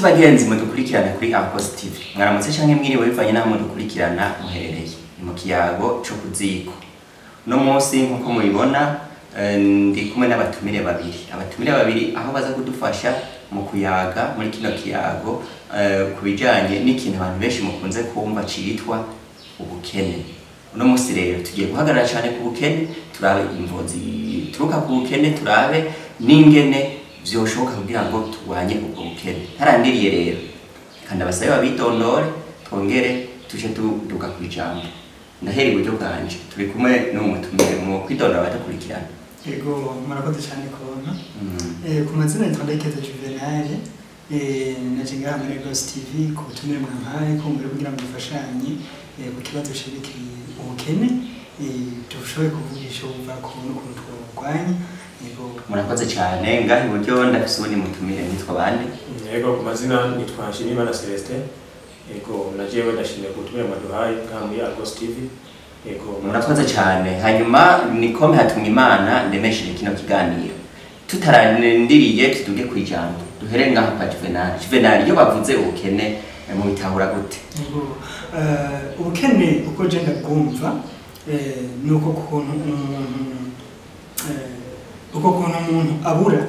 bagenzi mudukurikirana kuri Apost TV mwaramutse canke mwiriwe bivanye n'aho mudukurikirana muherereye ni mu kiyago co kuziko uno munsi nk'uko mubibona eh, ndi kumwe n'abatumire babiri abatumire babiri aho baza kudufasha mu kuyaga muri kino kiyago eh, ku bijanye n'ikintu abantu benshi mukunze kumva citwa ubukene uno munsi rero tugiye guhagarara cyane ku bukene turabe imvo zituruka ku bukene turabe n'ingene vyoshoboka kugira ngo turwanye ubwo bukene ntarandiriye rero kandi abasabe babitondore twongere tuje tuduka ku ijambo ndahera iburyo bwanje turi kumwe n'umutumire mu kwitondora abadakurikirana Yego murakoze cyane kubona Mm. eh, ku mazina yitwa Ndayikeza Juvenal eh, naje ngaha muri Lagos TV ku butumire mwampaye ko muri kugira ngo dufashanye eh, ku kibazo cerekeye ubukene eh, dushoboye kuvugisha uva ku n'ukuntu twabugwanya yego murakoze cyane ngaho iburyo ndafise uwundi mutumire nitwa bande Yego ku mazina nitwa Nshimiyimana Celestin. Yego na jewe ndashimiye ku butumire mwaduhaye nka muri Argos TV. Yego murakoze cyane hanyuma nikome hatumwa imana ndemesheje kino kiganiro tutarandiriye tuduge ku ijambo duhere ngaho kwa juvenal juvenal iyo bavuze ubukene eh, mubitahura gute yego eh, ubukene uko je ndabwumva eh, ni uko kuntu umuntu eh, uko kuntu umuntu abura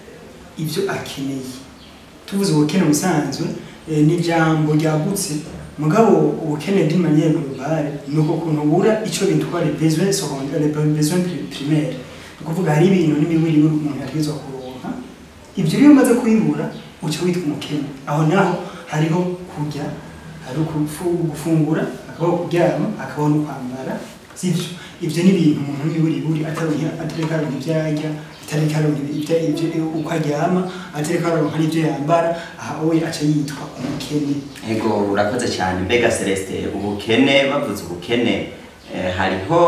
ibyo akeneye tuvuze ubukene busanzwe eh, ni ijambo ryagutse mugabo ubukene d'une manière globale ni uko kuntu ubura icyo bitwa les besoins secondaires les besoins pri- primaires ni ukuvuga hari ibintu n'imibiri umuntu yategerezwa kuronka ibyo iyo umaze kubibura uca witwa umukene aho naho hariho kurya hari ukufu- gufungura hakabaho kuryama hakabaho no kwambara sivyo ivyo ni ibintu umuntu n'imiburiburi ataronka atareka aronka ivyo arya atareka aronka ivyo- ivyo uko aryama atareka aronka n'ivyo yambara aha we aca yitwa umukene ego urakoze cyane mbega celestin ubukene bavuze ubukene eh, hariho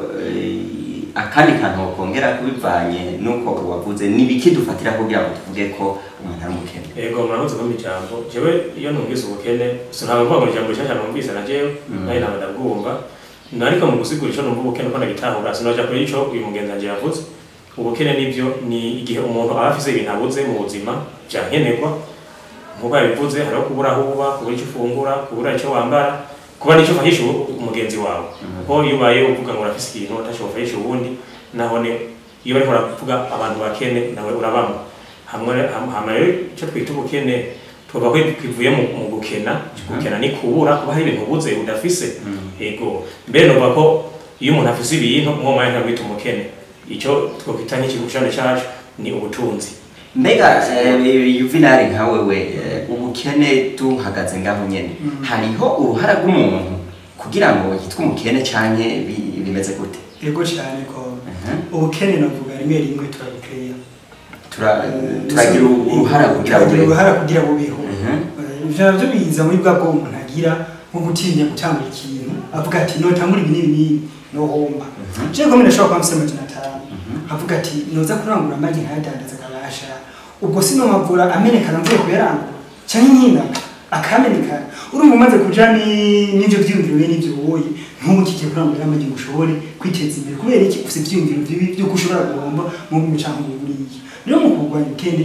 eh, akandi kantu wokongera kubivanye n'uko wavuze nibiki dufatira kugira ngo tuvuge ko umuntu ari umukene Yego murakoze kumpa ijambo. Jewe iyo numvise ubukene sinaba mvuga ngo ijambo rishasha numvise na jewe Mm. nayo naba ndabwumva. Nariko mu gusigura ico numva ubukene ko ndagitahura sinoja kuri ico uyu mugenzi wanje yavuze. Ubukene nivyo ni igihe umuntu aba afise ibintu abuze mu buzima vyankenerwa nkuko yabivuze hariho kubura aho uba kubura icyo ufungura kubura icyo wambara kuba n'icyo ufahisha uwo- umugenzi wawe Mhm. kuko iyo ubaye uvuga ngo urafise ikintu utashobora ufahisha uwundi nahone iyo bariko baravuga abantu bakene nawe urabamo hamwe ham- hama rero icyo twita ubukene tuvuga ko kivuye mu mu gukena gukena ni kubura kuba hari ibintu ubuze udafise Mm. ego mbere novuga ko iyo umuntu afise ibintu uwo mwanya ntabwita umukene icyo twokwita nk'ikigushane cacu ni ubutunzi mbega eh, juvenal nka wewe eh, ubukene tuhagaze ngaho nyene Mm. hariho uruhara rw'umuntu kugira ngo yitwe umukene canke bi- bimeze gute ego cyane ko Mhm. ubukene navuga rimwe rimwe turabukeya Tura- turagira uruhara kugira turagira ngo uruhara kugira bubeho Mhm. Eh, ivyo navyo biza muri bwa bwo umuntu agira nko gutinya gutangura ikintu avuga ati notangura ibi n'ibi n'ibi nohomba Mhm. jewe ko ndashobora kuba mfise amajana atanu Mhm. avuga ati noza kurangura amagi nkayadandaza akabasha ubwo sinomavura amenekana mvuye kuyarangura canke nyina akamenekana urumva umaze kuja ni- n'ivyo vyiyumviro be n'ivyo woye ntubu kigiye kurangura amagi ngo ushobore kwiteza imbere kubera iki ufise ivyiyumviro vibi vy'uko ushobora guhomba mu bumwe canke mu buriya rero mu kurwanya ubukene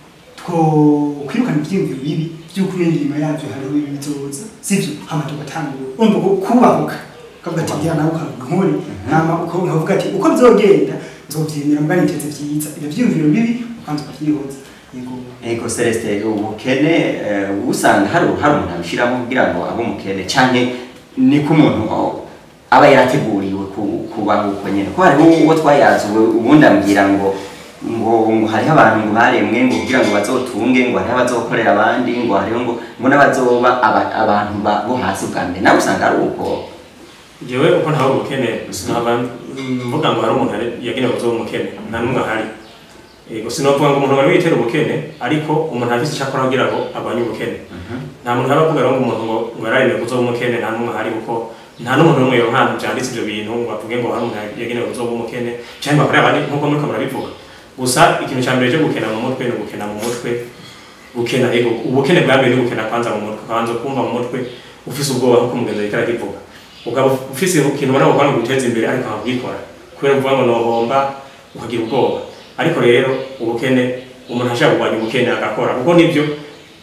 two kwirukana ivyiyumviro bibi vy'uko ibindi inyuma yavyo hariho ibi bizoza sivyo hama tugatangura urumva ko kubahuka ukavuga ati bya nawe ukavuga nkore hama uko- ukavuga ati uko bizogenda nzovyemera mbwa niteze vyiza ivyo vyiyumviro bibi ukanza ukavyihoza yego ego celestin ubukene eh, usanga hari uruhara umuntu abishiramo kugira ngo abe umukene canke niko umuntu o- aba yarateguriwe ku- kubaho uko nyene ko hariho uwo twayazuwe ubundi ambwira ngo ngo ngo hariho abantu ngo baremwe ngo kugira ngo bazotunge ngo hariho abazokorera abandi ngo hariho ngo ngo n'abazoba aba- abantu ba- bo hasi bwa mbere nawe usanga ari uko jewe uko ntawe ubukene sinaba mvuga ngo hari umuntu ari- yagenewe kuzoba umukene nta n'umwe ahari yego sinovuga ngo umuntu wari witera ubukene ariko umuntu afise icyo akora kugira ngo arwanye ubukene nta muntu aba avuga rero ngo umuntu ngo ngo yararemewe kuzoba umukene nta n'umwe ahari kuko nta n'umuntu n'umwe yo hantu byanditse ibyo bintu ngo bavuge ngo hari umuntu yagenewe kuzoba umukene cyangwa bakorera abandi nk'uko muriko murabivuga gusa ikintu cya mbere cyo gukena mu mutwe ni ugukena mu mutwe gukena yego ubukene bwa mbere ni gukena kwanza mu mutwe ukabanza kumva mu mutwe ufise ubwoba nk'uko umugenzi ariko arakivuga ukaba ufise ikintu ubona ko guteza imbere ariko nkabwikora kubera kuvuga ngo nohomba ukagira ubwoba ariko rero ubukene umuntu ashaka kurwanya ubukene agakora kuko nibyo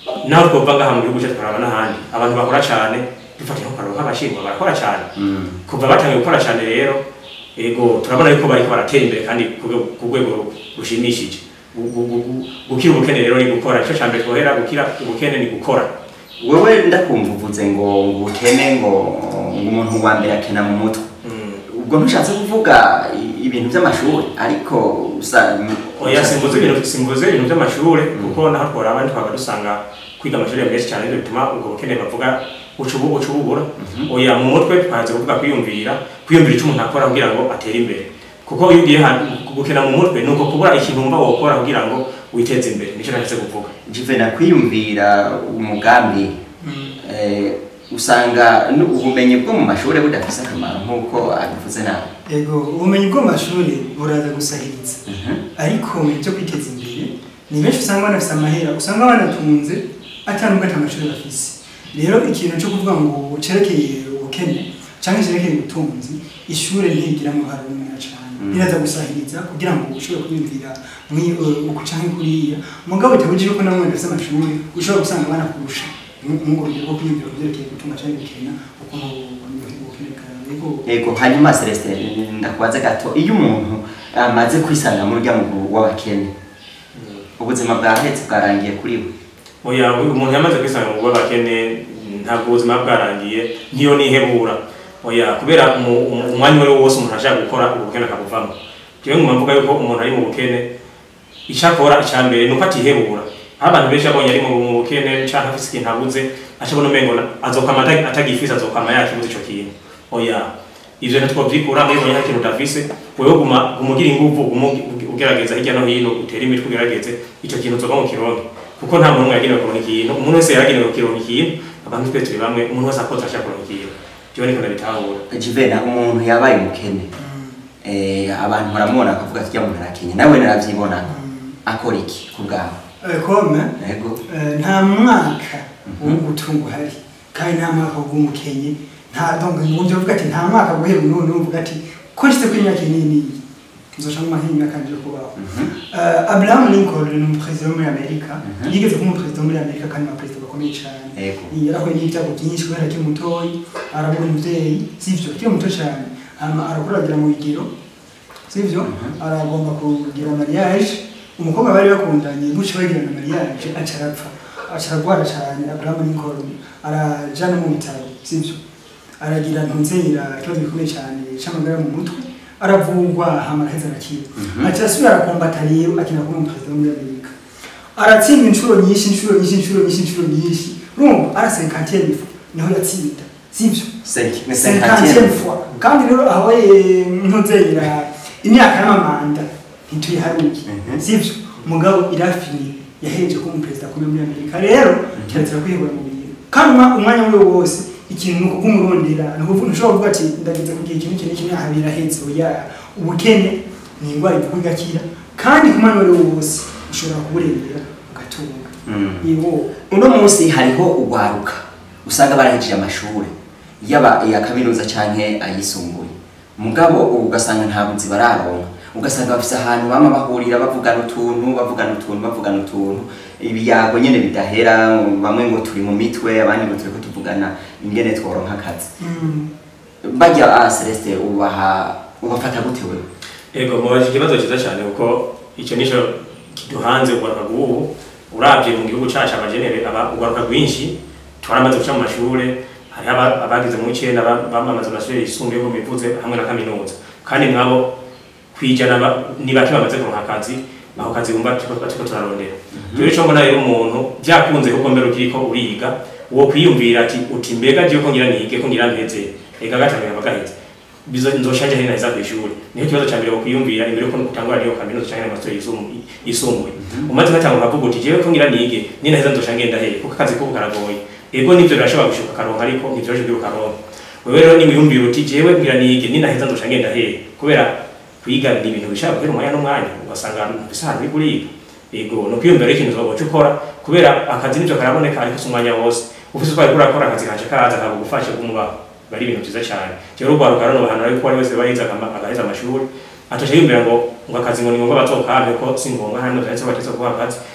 naho twova ngaha mu gihugu cyacu tukaraba n'ahandi abantu bakora cyane dufatira nko kararo nk'abashinwa barakora cyane Mm. kuva batangiye gukora cyane rero ego turabona yuko bariko baratera imbere kandi ku rwego- ku rwego rushimishije Gu- gu- gu- gu- gukira ubukene rero ni gukora icyo cya mbere twohera gukira ubukene ni gukora wewe ndakumva uvuze ngo ngo ukene ngo ngo umuntu wa mbere akena mu mutwe Mm. ubwo ntushatse kuvuga i- ibintu by'amashuri ariko usa oya simvuze ibintu simvuze ibintu by'amashuri kuko naho tworaba twaba dusanga kwiga amashuri ya menshi cyane nibyo bituma ubwo bukene bavuga ucubu ucububura oya mu mutwe twaze kuvuga kwiyumvira kwiyumvira icyo umuntu akora kugira ngo atere imbere kuko iyo ugiye hantu gukena mu mutwe ni uko kubura ikintu wumva wokora kugira ngo witeze imbere nicyo nashatse kuvuga jivena kwiyumvira umugambi eh, usanga nu- ubumenyi bwo mu mashuri budafise akamaro nk'uko abivuze nawe yego ubumenyi bwo mu mashuri buraza gusahiriza ariko mu byo kwiteza imbere ni benshi usanga banafise amahera usanga banatunze atandukanye ata amashuri bafise rero ikintu cyo kuvuga ngo cerekeye ubukene cyangwa cerekeye ubutunzi ishuri ntigiramo uruhare runini cyane Mm. riraza gusahiriza kugira ngo ushobore kwiyumvira mwi- eh, uku canke kuriya mugabo bitabujije ko namwe ndafise amashuri ushobora gusanga banakurusha nk'ubwo rugero rwo kwiyumvira ku byerekeye gutunga cyangwa gukena ukuntu ubukene bwawe yego yego hanyuma celestin ndakubaze gato iyo umuntu amaze kwisanga mu rya muguru w'abakene ubuzima bwahetse bwarangiye kuri we oya umuntu yamaze kwisanga mu bw'abakene ntabwo ubuzima bwarangiye nkiyo nihebura oya kubera umu- umu- umwanya uwo ari wo wose umuntu ashaka gukora ubukene akabuvamo jewe nguma mvuga yuko umuntu ari mu bukene icyo akora icya mbere ni uko atihebura aho abantu benshi abonye ari mu mu bukene canke afise ikintu abuze acabona umengo na- azokwama ata- atagifise azokwama yakibuze ico kintu oya ivyo ntitwovyikura muri bonye nta kintu udafise wewe guma guma ugira inguvu guma ugi- ugerageza hirya no hino utere imitwe ugerageze ico kintu uzova mu kironke kuko nta muntu umwe yagenewe kuronka ikintu umuntu wese yaragenewe kuronka ikintu abantu twese turi bamwe umuntu wese akoze ashaka kuronka ikintu jewe niko ndabitahura jivena umuntu yabaye umukene eh, abantu baramubona bakavuga ati uriya muntu arakenye nawe naravyibona akora iki ku bwawe Eh, kome yego Eh, nta mwaka wo gutunga uhari kandi nta mwaka wo umukenye nta donc nubyo uvuga ati nta mwaka guhera none uvuga ati ko nshyize kuri imyaka nini nzoca mu mahini imyaka nje kubaho Eh, Abraham Lincoln ni umuperezida wo muri Amerika Mhm. yigeze kuba umuperezida wo muri Amerika kandi abaperezida bakomeye cyane yego yarahuye n'ibyago byinshi kubera akiri mutoyi arabura umubyeyi sivyo akiri muto cyane hama arakuragira mu bigero sivyo Mhm. aragomba kugira mariage umukobwa bari bakundanye buce bagirana mariage aca arapfa aca aragwara cyane Abraham Lincoln araja no mu bitaro sivyo aragira ntunzeyira ikibazo gikomeye cyane c'amagara mu mutwe aravugwa hama araheza arakira Mhm. aca asubira arakombata rero akina kuba umuperezida wo muri Amerika aratsinda inshuro nyinshi inshuro nyinshi inshuro nyinshi inshuro nyinshi urumva ara cinquantième fois niho yatsinda sivyo Cinq- mais cinquantième cinquantième. fois kandi rero aho ntuzeyira imyaka y'amamanda ntituyiharuye Mhm. sivyo mugabo irafini yahereje kuba umuperezida akomeye muri amerika rero kirazira kwihebura mu bintu kandi umwa- umwanya wari wose ikintu ni ukugumurondera ni ukuvuga ntushobora kuvuga ati ndageze ku gihe kimwe kimwe kimwe aha birahetse oya ubukene ni indwara ivurwa igakira kandi ku mwanya wari wose ushobora kuburengera ugatunga Mm. yego uno munsi hariho ugwaruka usanga barahejeje amashuri yaba iya kaminuza canke ayisumbuye mugabo ubu ugasanga nta buzi bararonka ugasanga bafise ahantu bama bahurira bavugana utuntu bavugana utuntu bavugana utuntu ibiyago nyene bidahera bamwe ngo turi mu mitwe abandi ngo turiko tuvugana ingene tworonka akazi Mm. barya ah Celeste ubaha ubafata gute wewe Ego mubaje ikibazo cyiza cyane kuko icyo nico kiduhanze ugaruka bw'ubu urabye mu gihugu cyacu abajenere aba ugaruka rwinshi twaramaze guca mu mashure hari aba- abagize mu icenda ba- bamamaza amashuri yisumbuye ngo bivuze hamwe na kaminuza kandi mwabo kwijana ba- ni bake bamaze kuronka akazi ako kazi bumva turiko turiko turarondera rero ico mbona rero umuntu byakunze kuko mbere ukiriko uriga uwo kwiyumvira ati uti mbega jewe ko ngira nige ko ngira mpeze ega gatanu yaba gaheze bizo nzoshanje hina za kwishuri niho kibazo cha mbere wokwiyumvira imbere ko utangura niyo kaminuza cyangwa amasomo yisumbuye yisumbuye umaze gatanga ukavuga uti jewe ko ngira nige nina heza nzosha ngenda he kuko akazi ko karagoye ego nivyo birashobora gushuka karonka ariko nivyo byo karonka wewe rero ni wiyumvira uti jewe ngira nige nina heza nzosha ngenda he kubera kwiga ni ibintu bishaka guhera umwanya n'umwanya ugasanga bisa ahantu uri kuriga ego no kwiyumvira rero ikintu uzoba ukora kubera akazi nivyo karaboneka ariko si umwanya wose ufise uko ariko urakora akazi kanje kaza kakagufasha kumubaho bari ibintu byiza cyane rero urwaruka rero bahanura yuko wari wese bayize akama- agaheza amashuri atosha yumvira ngo ngo akazi ngo ni ngombwa bazokampe ko si ngombwa hano vyanditse batetse kuba akazi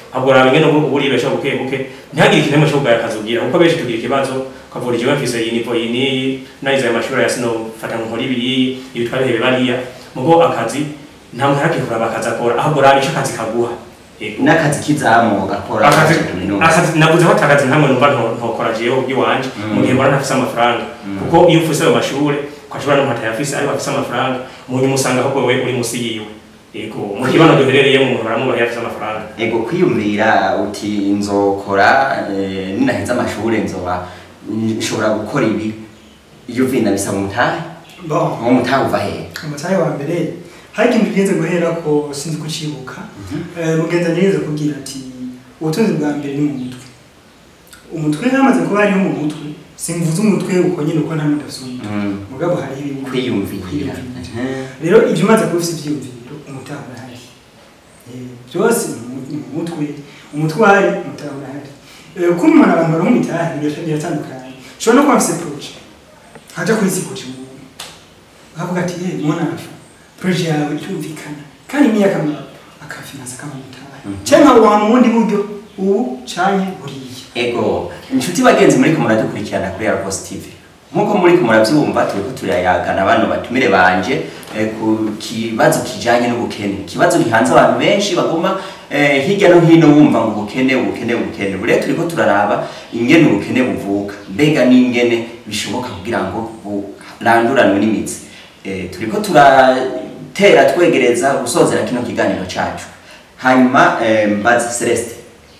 ahubwo raba ingene ubu uribesha buke buke ntihagire ikintu cyo kugaya akazi ugira kuko benshi tugira ikibazo ukavura ikigo mfise iyi nivo iyi n'iyi narize ayo mashuri ya sinofata ngo nkore ibi ibi twabihebe bariya mugo akazi nta muntu arakihura bakazi akora ahubwo raba ico akazi kaguha Yego. n'akazi k'izamu gakora akazi kaminuza akazi navuze ko atakazi ntamwe numva nto- ntokora jewe iwanje mu gihe mbona ntafise amafaranga kuko iyo ufise ayo mashure ukashobora no ntayafise ariko afise amafaranga mu nyuma usanga ahubwo wewe uri musi yiwe yego mu kibano duherereyemo umuntu baramubaha yafise amafaranga ego kwiyumvira uti nzokora eh, ninaheza amashure nzoba nshobora gukora ibi iyo vina bisaba umutahe bon uwo mutahe uva hehe umutahe wa mbere hari ikintu tugenze guhera ko sinzi kucibuka Eh, mugenzi nigeze kubwira ati ubutunzi bwa mbere ni mu mutwe umutwe hamaze kuba hariho mu mutwe simvuze umutwe uko nyine uko nta muntu afite umutwe Mm. mugabo hariho ibintu kwiyumvira rero ibyo umaze kuba ufite ibyiyumviro umutahe urahari Eh, byose ni mu- ni mu mutwe umutwe uhari umutahe urahari Eh, uko umuntu abantu baronka imitahe birata- biratandukanye ushobora no kuba afite proje haja kuri sikoci umuntu akavuga ati ye mwana afa proje yawe irumvikana kandi ni akamaro akafinansa akamutahe cyangwa wa mu bundi buryo ubu canke buriya ego inshuti bagenzi muriko muradukurikirana kuri Airpost TV nkuko muriko muravyumva turiko turayagana bano batumire banje eh, ku kibazo kijanye n'ubukene ikibazo gihanze abantu benshi baguma eh, hirya no hino bumva ngo ubukene ubukene ubukene bure turiko turaraba ingene ubukene buvuka mbega n'ingene bishoboka kugira ngo buranduranwe n'imitsi eh, turiko turatera twegereza gusozera kino kiganiro cacu hanyuma eh, mbazi Celeste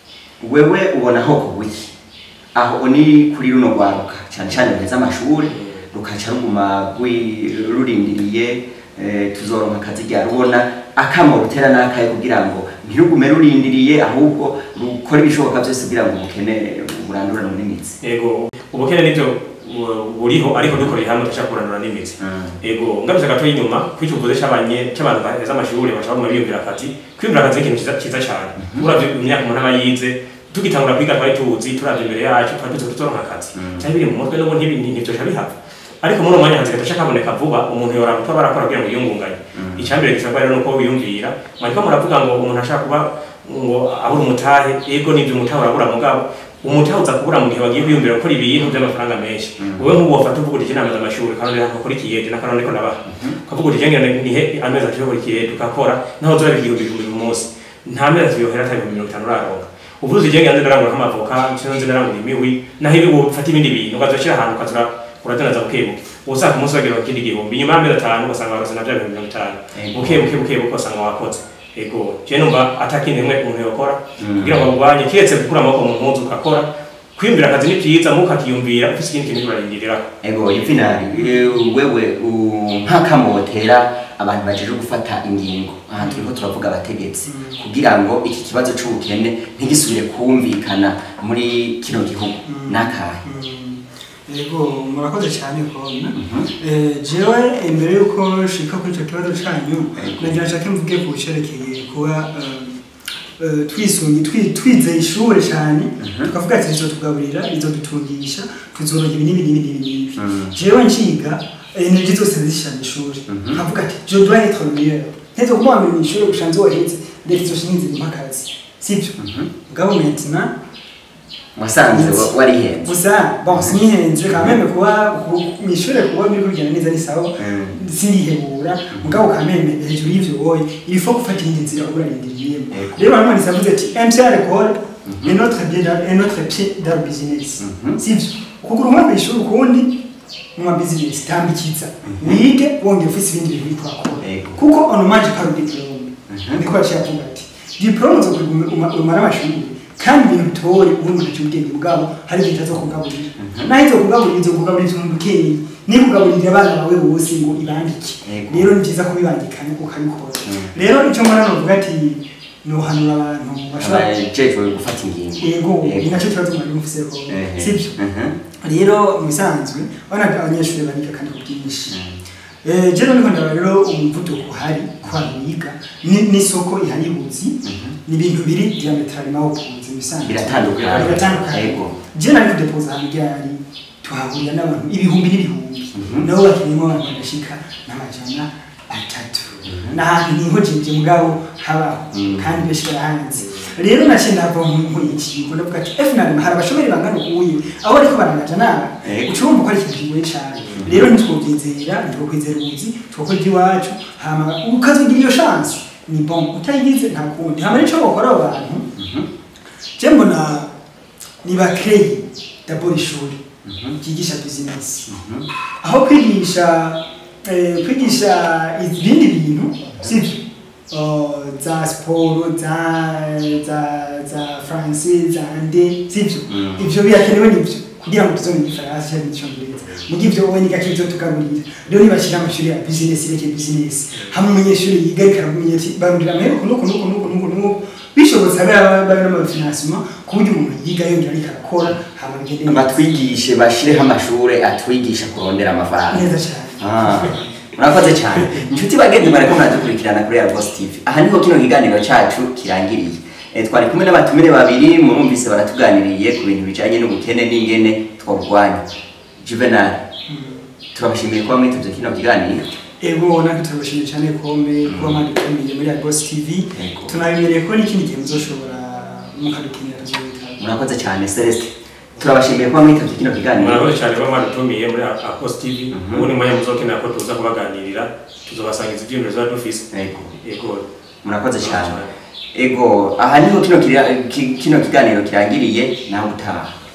wewe ubona hoko wiki aho ni kuri runo rwaruka cyane cyane ruheza amashuri rukaca ruguma rwi- rurindiriye eh, tuzoronka akazi rya rubona akamo rutera n'akaye kugira ngo ntirugume rurindiriye ahubwo rukore ibishoboka byose kugira ngo ubukene burandurane n'imitsi yego ubukene nivyo bu- buriho ariko dukoreye hamwe dushaka kurandura n'imitsi ego ngamije gato inyuma kwico uvuze cy'abanye cy'abantu baheza amashuri bashaka mu biyumvira akazi kwiyumvira akazi ni ikintu cyiza cyiza cyane uravye imyaka umuntu aba yize tugitangura kwiga twari tuzi turavye imbere yacu twari tuzi tuzoronka akazi cyari biri mu mutwe n'ubu ntibi ntibyoca bihava ariko muri uwo mwanya hanze gato kaboneka vuba umuntu yoraba kuba barakora kugira ngo yiyungunganye icyambere gisabwa rero nuko wiyumvira mwariko muravuga ngo umuntu ashaka kuba ngo abura umutahe yego nivyo umutahe urabura mugabo umutahe uza kubura mu gihe wagiye kwiyumvira gukora ibintu by'amafaranga menshi wowe nk'ubu wafata uvuga uti inama z'amashuri karone ntabwo kuri kiyede n'akarone ko nabaha ukavuga uti jenge nihe amezi atatu yo kuri kiyede ukakora naho uzora igihumbi igihumbi ku munsi nta mezi atatu yohera atari ibihumbi mirongo itanu uraronka uvuze uti jenge yanze ndarangura nk'amavoka nshino nze ndarangura imiwi naho ibi ufata ibindi bintu ukazoshyira ahantu ukazura uradandaza bukebuke usanga umunsi wagira ikindi gihumbi nyuma y'amezi atanu ugasanga warose na bya bihumbi mirongo itanu Ego. bukebuke bukebuke ugasanga wakoze ego je numva atakindi rimwe umuntu yokora kugira ngo agwanye kiretse gukura amaboko mu mpuzu ugakora kwiyumvira akazi ni byiza muko akiyumvira ufise ikindi kintu urarindiriraho ego yuvinari wewe u- nk'akamo wotera abantu bajeje gufata ingingo aha turiko turavuga abategetsi kugira ngo iki kibazo c'ubukene ntigisubire kumvikana muri kino gihugu n'akahe yego murakoze cyane kona Eh, jewe imbere yuko shika kuri icyo kibazo cyanyu nagira nshake mvuge ku cerekeye kuba eh, eh, twisungi twi- twizeye ishure cyane tukavuga ati rizotugaburira rizodutungisha tuzoronka ibi n'ibi n'ibi n'ibi n'ibi jewe nciga energie zose zishira mu ishuri nkavuga ati je dois être le meilleur nteze kuba wambere mu ishuri gushanze wahetse leta izoshinze impakazi sibyo mugabo maintenant wasanze wa- warihenze gusa bon sinihenze quand même kuba mu ishuri kuba biri kugenda neza ni sawa sinihebura mugabo quand même hejuru y'ivyo woye il faut gufata iyindi nzira urarindiriyemo Yego. rero hano nisavuze ati MCR école est notre pied dans est notre pied dans le business sivyo kugura umwana kw'ishuri ukundi mu ma business tambikiza wige wongera ufise ibindi bintu uriko urakora Yego. kuko on mange par diplôme ndiko yaciye avuga ati diplôme zo umara amashuri kandi ibintu bitore ubundi umuntu aciye ubwenge bwabo hari igihe itazo kugaburira naho izo kugaburira izo kugaburira umuntu ukeye ni kugaburira abana bawe bose ngo ibandike Yego. rero ni byiza kubibangikanya ukabikora rero icyo mbona novuga ati nohanura abantu bashobora abajejwe gufata ingingo yego ni nacyo kibazo mwari mufise ko Ehe. sibyo Mhm. rero mu bisanzwe urabona ko abanyeshuri bariga kandi ku bwinshi Eh, je none ndabona rero umuvuduko uhari ku bantu biga ni- n'isoko ihari y'ubuzi ni ibintu biri diametralement opposé mu bisanzwe Biratandukanye. biratandukanye Yego. je nari kudepoza ahantu ryari tuhahurira n'abantu ibihumbi n'ibihumbi nabo bakeneyemo abantu bagashika n'amajana atatu n'ahantu niho jeje mugabo habaho kandi benshi barahanze rero naciye nava mu ikigo ndavuga ati FNL hari abashomeri bangana ukuye aho ariko barangaja nabi Yego. uca wumva ko ari ikintu kigoye cyane rero ntitwobyizera ntitwokwizera ubuzi twokora iby'iwacu hama ukazogira iyo chance ni bon utayigize nta kundi hama nico bakora abo bantu je mbona ni bakreye d'abord ishuri ryigisha business aho kwigisha eh, kwigisha ibindi bintu sivyo Oh, za siporo za za za france za ande sivyo Mm. ivyo birakenewe nivyo kugira ngo tuzomenya igifaransa cyangwa icyongereza mu gihe ivyo wowe nigake bizotugaburira rero nibashyira amashuri ya business reke business hamwe umunyeshuri yiga ariko aramenya ati barundira amahera uku nuku nuku nuku nuku nuku bishobotse abe babe n'amafinansima ku buryo umuntu yiga yongera ariko arakora hama bigende neza. batwigishe bashireho amashure atwigisha kurondera amafaranga neza cyane Ah, murakoze cyane inshuti bagenzi bariko muradukurikirana kuri Argos TV aha niho kino kiganiro cacu kirangiriye e, twari kumwe n'abatumire babiri murumvise baratuganiriye ku bintu bijanye n'ubukene n'ingene twobwanya Juvenal turabashimiye kuba mwitavye kino kiganiro ego natwe turabashimiye cyane kome kuba mwadutumiye muri Agos TV Yego. tunabimereye ko n'ikindi gihe muzoshobora mukadukenera tuzoyitaba murakoze cyane Celeste turabashimiye kuba mwitavye kino kiganiro murakoze cyane kuba mwadutumiye muri Akos TV ubu ni mwanya muzokenera ko tuza kubaganirira tuzobasangiza ibyiyumviro tuba dufise Yego. yego murakoze cyane ego aha niho kino kira- ki- kino kiganiro kirangiriye nawe utaha